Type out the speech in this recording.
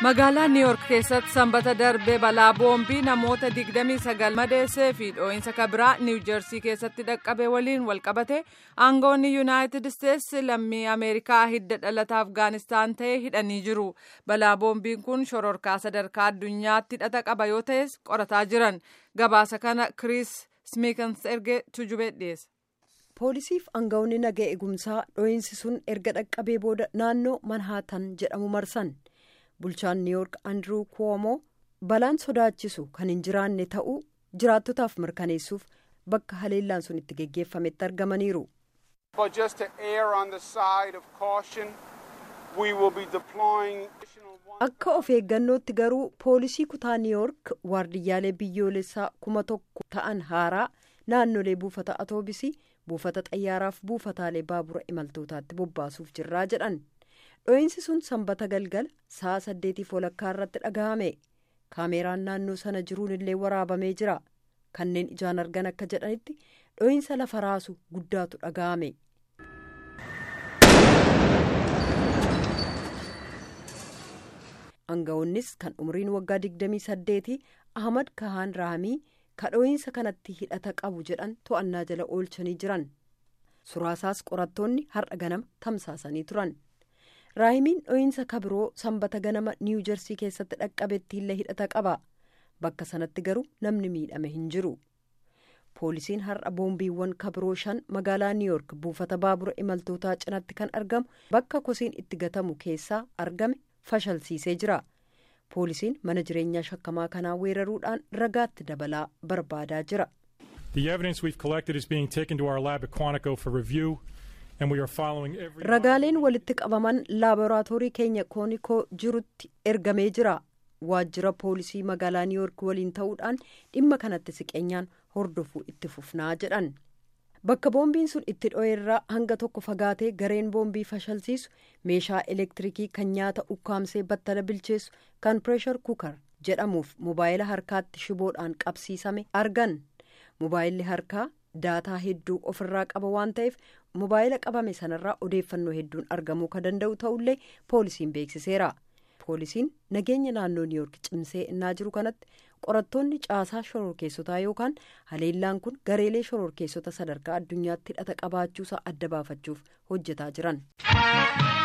magaalaa niiwuork keessatti sanbata darbe balaa boombii namoota 29 madeessee fi dhoo'insa kabiraa niiwujersii keessatti dhaqqabe waliin walqabate aangoonni yuunaayitid isteetsi lammii ameerikaa hidda dhalata afgaanistaan ta'e hidhanii jiru balaa boombiin kun shororkaa sadarkaa addunyaatti hidhata qaba yoo ta'es qorataa jiran gabaasa kana kiriis smiikans erge tujubee dhiyeessa. poolisiif aangawoonni naga eegumsaa dhoo'insi sun erga dhaqqabee booda naannoo manhaatan jedhamu marsan. bulchaan niiwuork andiruu kuwomoo balaan sodaachisu kan hin jiraanne ta'uu jiraattotaaf mirkaneessuuf bakka haleellaan sun itti geggeeffametti argamaniiru. akka of eeggannootti garuu poolisii kutaa niiwuork waardiyyaalee biyyoolessaa kuma tokko ta'an haaraa naannolee buufata atoobisii buufata xayyaaraaf buufataalee baabura imaltootaatti bobbaasuuf jirraa jedhan. dhoo'insi sun sanbata galgala sa'a saddeetiif walakkaa irratti dhaga'ame kaameeraan naannoo sana jiruun illee waraabamee jira kanneen ijaan argan akka jedhanitti dhoo'insa lafa raasu guddaatu dhaga'ame. aangawoonnis kan umriin waggaa 28 ahmad kahaan raamii kadhoo'insa kanatti hidhata qabu jedhan to'annaa jala oolchanii jiran suraasaas qorattoonni har'a ganama tamsaasanii turan. raahimiin dhoo'insa kabiroo sanbata ganama niiwujersii keessatti dhaqqabetti illee hidhata qaba bakka sanatti garuu namni miidhame hin jiru poolisiin har'a boombiiwwan kabiroo shan magaalaa niiwuork buufata baabura imaltootaa cinatti kan argamu bakka kosiin itti gatamu keessaa argame fashalsiisee jira poolisiin mana jireenyaa shakkamaa kanaa weeraruudhaan ragaatti dabalaa barbaadaa jira. The evidence we've collected is being taken to our lab at Quantico for review. ragaaleen walitti qabaman laaboraatoorii keenya koonikoo jirutti ergamee jira waajjira poolisii magaalaa niiwuork waliin ta'uudhaan dhimma kanatti siqeenyaan hordofuu itti fufnaa jedhan bakka boombiin sun itti dho'eerraa hanga tokko fagaatee gareen boombii fashalsiisu meeshaa elektirikii kan nyaata ukkaamsee battala bilcheessu kan pireeshar kukar jedhamuuf mobaayila harkaatti shiboodhaan qabsiisame argan mobaayilli harkaa daataa hedduu ofirraa qaba waan ta'eef mobaayila qabame sanarraa odeeffannoo hedduun argamuu kan danda'u ta'ullee poolisiin beeksiseera poolisiin nageenya naannoo niiwuork cimsee innaa jiru kanatti qorattoonni caasaa shororkeessotaa yookaan haleellaan kun gareelee shororkeessota sadarkaa addunyaatti hidhata qabaachuusaa adda baafachuuf hojjetaa jiran.